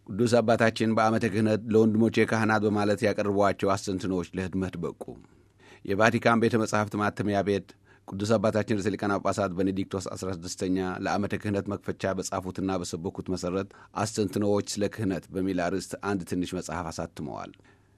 ቅዱስ አባታችን በዓመተ ክህነት ለወንድሞቼ ካህናት በማለት ያቀርቧቸው አስተንትኖዎች ለህትመት በቁ። የቫቲካን ቤተ መጻሕፍት ማተሚያ ቤት ቅዱስ አባታችን ርዕሰ ሊቃነ ጳጳሳት ቤኔዲክቶስ 16ኛ ለዓመተ ክህነት መክፈቻ በጻፉትና በሰበኩት መሠረት አስተንትኖዎች ስለ ክህነት በሚል አርዕስት አንድ ትንሽ መጽሐፍ አሳትመዋል።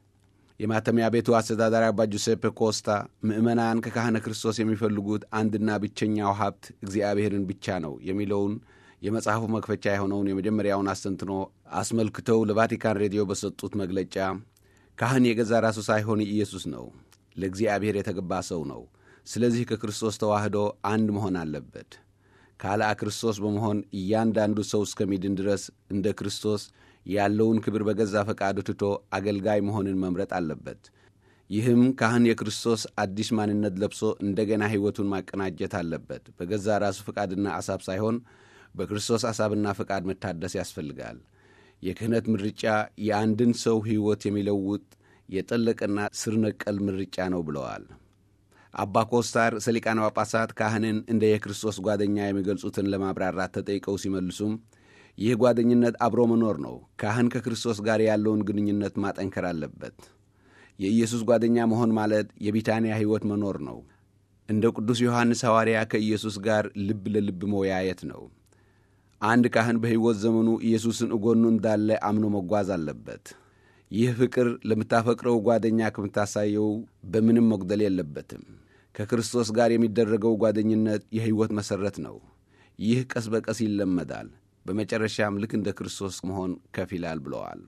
የማተሚያ ቤቱ አስተዳዳሪ አባ ጁሴፔ ኮስታ ምዕመናን ከካህነ ክርስቶስ የሚፈልጉት አንድና ብቸኛው ሀብት እግዚአብሔርን ብቻ ነው የሚለውን የመጽሐፉ መክፈቻ የሆነውን የመጀመሪያውን አስተንትኖ አስመልክተው ለቫቲካን ሬዲዮ በሰጡት መግለጫ ካህን የገዛ ራሱ ሳይሆን ኢየሱስ ነው፣ ለእግዚአብሔር የተገባ ሰው ነው። ስለዚህ ከክርስቶስ ተዋህዶ አንድ መሆን አለበት። ካለ ክርስቶስ በመሆን እያንዳንዱ ሰው እስከሚድን ድረስ እንደ ክርስቶስ ያለውን ክብር በገዛ ፈቃዱ ትቶ አገልጋይ መሆንን መምረጥ አለበት። ይህም ካህን የክርስቶስ አዲስ ማንነት ለብሶ እንደገና ሕይወቱን ማቀናጀት አለበት። በገዛ ራሱ ፈቃድና አሳብ ሳይሆን በክርስቶስ አሳብና ፈቃድ መታደስ ያስፈልጋል። የክህነት ምርጫ የአንድን ሰው ሕይወት የሚለውጥ የጠለቀና ስር ነቀል ምርጫ ነው ብለዋል። አባ ኮስታር ርዕሰ ሊቃነ ጳጳሳት ካህንን እንደ የክርስቶስ ጓደኛ የሚገልጹትን ለማብራራት ተጠይቀው ሲመልሱም ይህ ጓደኝነት አብሮ መኖር ነው። ካህን ከክርስቶስ ጋር ያለውን ግንኙነት ማጠንከር አለበት። የኢየሱስ ጓደኛ መሆን ማለት የቢታንያ ሕይወት መኖር ነው። እንደ ቅዱስ ዮሐንስ ሐዋርያ ከኢየሱስ ጋር ልብ ለልብ መወያየት ነው። አንድ ካህን በሕይወት ዘመኑ ኢየሱስን እጎኑ እንዳለ አምኖ መጓዝ አለበት። ይህ ፍቅር ለምታፈቅረው ጓደኛ ከምታሳየው በምንም መጉደል የለበትም። ከክርስቶስ ጋር የሚደረገው ጓደኝነት የሕይወት መሠረት ነው። ይህ ቀስ በቀስ ይለመዳል። በመጨረሻም ልክ እንደ ክርስቶስ መሆን ከፍ ይላል ብለዋል።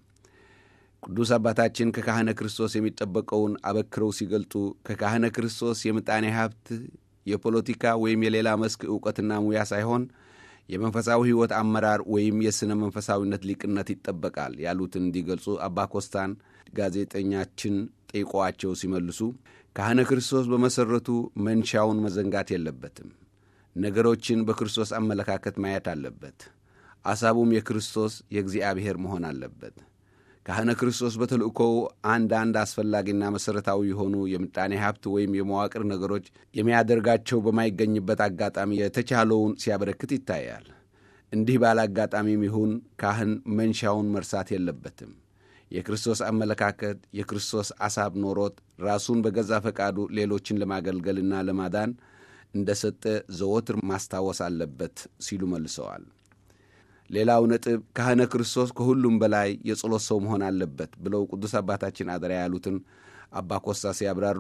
ቅዱስ አባታችን ከካህነ ክርስቶስ የሚጠበቀውን አበክረው ሲገልጡ ከካህነ ክርስቶስ የምጣኔ ሀብት፣ የፖለቲካ ወይም የሌላ መስክ ዕውቀትና ሙያ ሳይሆን የመንፈሳዊ ሕይወት አመራር ወይም የሥነ መንፈሳዊነት ሊቅነት ይጠበቃል ያሉትን እንዲገልጹ አባ ኮስታን ጋዜጠኛችን ጠይቀዋቸው ሲመልሱ ካህነ ክርስቶስ በመሠረቱ መንሻውን መዘንጋት የለበትም። ነገሮችን በክርስቶስ አመለካከት ማየት አለበት። አሳቡም የክርስቶስ የእግዚአብሔር መሆን አለበት። ካህነ ክርስቶስ በተልእኮው አንዳንድ አስፈላጊና መሠረታዊ የሆኑ የምጣኔ ሀብት ወይም የመዋቅር ነገሮች የሚያደርጋቸው በማይገኝበት አጋጣሚ የተቻለውን ሲያበረክት ይታያል። እንዲህ ባለ አጋጣሚም ይሁን ካህን መንሻውን መርሳት የለበትም። የክርስቶስ አመለካከት፣ የክርስቶስ አሳብ ኖሮት ራሱን በገዛ ፈቃዱ ሌሎችን ለማገልገልና ለማዳን እንደ ሰጠ ዘወትር ማስታወስ አለበት ሲሉ መልሰዋል። ሌላው ነጥብ ካህነ ክርስቶስ ከሁሉም በላይ የጸሎት ሰው መሆን አለበት ብለው ቅዱስ አባታችን አደራ ያሉትን አባ ኮስታ ሲያብራሩ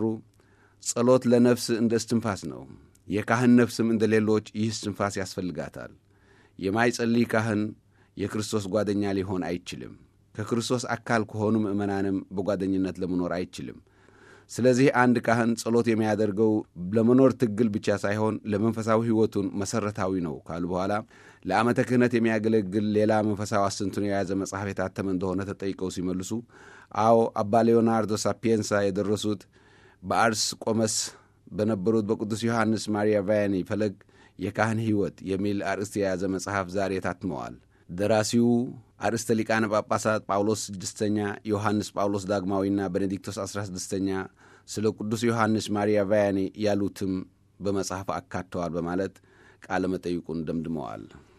ጸሎት ለነፍስ እንደ እስትንፋስ ነው። የካህን ነፍስም እንደ ሌሎች ይህ እስትንፋስ ያስፈልጋታል። የማይጸልይ ካህን የክርስቶስ ጓደኛ ሊሆን አይችልም። ከክርስቶስ አካል ከሆኑ ምእመናንም በጓደኝነት ለመኖር አይችልም። ስለዚህ አንድ ካህን ጸሎት የሚያደርገው ለመኖር ትግል ብቻ ሳይሆን ለመንፈሳዊ ሕይወቱን መሠረታዊ ነው ካሉ በኋላ ለዓመተ ክህነት የሚያገለግል ሌላ መንፈሳዊ አስተንትኖ የያዘ መጽሐፍ የታተመ እንደሆነ ተጠይቀው ሲመልሱ አዎ አባ ሌዮናርዶ ሳፒየንሳ የደረሱት በአርስ ቆመስ በነበሩት በቅዱስ ዮሐንስ ማሪያ ቫያኒ ፈለግ የካህን ሕይወት የሚል አርእስት የያዘ መጽሐፍ ዛሬ ታትመዋል። ደራሲው አርእስተ ሊቃነ ጳጳሳት ጳውሎስ ስድስተኛ ዮሐንስ ጳውሎስ ዳግማዊና ቤኔዲክቶስ አስራ ስድስተኛ ስለ ቅዱስ ዮሐንስ ማሪያ ቫያኔ ያሉትም በመጽሐፍ አካተዋል በማለት ቃለ መጠይቁን ደምድመዋል።